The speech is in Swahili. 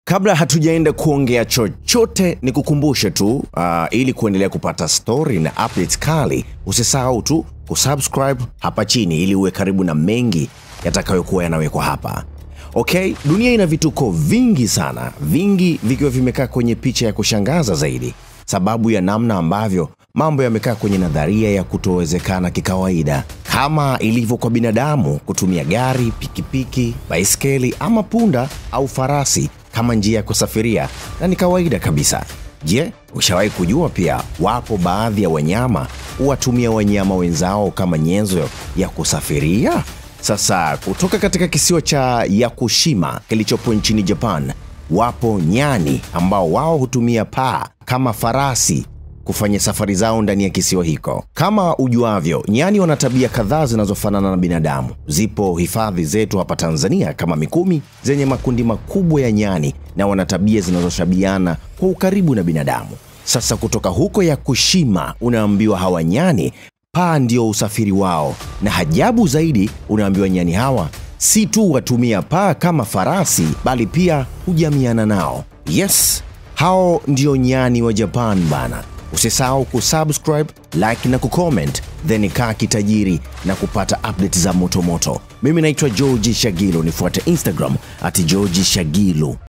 Kabla hatujaenda kuongea chochote, ni kukumbushe tu uh, ili kuendelea kupata story na updates kali, usisahau tu kusubscribe hapa chini ili uwe karibu na mengi yatakayokuwa yanawekwa hapa. Okay, dunia ina vituko vingi sana, vingi vikiwa vimekaa kwenye picha ya kushangaza zaidi, sababu ya namna ambavyo mambo yamekaa kwenye nadharia ya kutowezekana kikawaida, kama ilivyo kwa binadamu kutumia gari, pikipiki, baiskeli ama punda au farasi kama njia ya kusafiria, na ni kawaida kabisa. Je, ushawahi kujua pia wapo baadhi ya wanyama huwatumia wanyama wenzao kama nyenzo ya kusafiria? Sasa kutoka katika kisiwa cha Yakushima kilichopo nchini Japan, wapo nyani ambao wao hutumia paa kama farasi kufanya safari zao ndani ya kisiwa hiko. Kama ujuavyo, nyani wana tabia kadhaa zinazofanana na binadamu. Zipo hifadhi zetu hapa Tanzania kama Mikumi zenye makundi makubwa ya nyani na wana tabia zinazoshabiana kwa ukaribu na binadamu. Sasa kutoka huko Yakushima unaambiwa hawa nyani paa ndio usafiri wao, na ajabu zaidi unaambiwa nyani hawa si tu watumia paa kama farasi, bali pia hujamiana nao. Yes, hao ndio nyani wa Japan bana. Usisahau kusubscribe, like na kucomment, then kaa kitajiri na kupata update za motomoto. Mimi naitwa George Shagilo, nifuate Instagram at George Shagilo.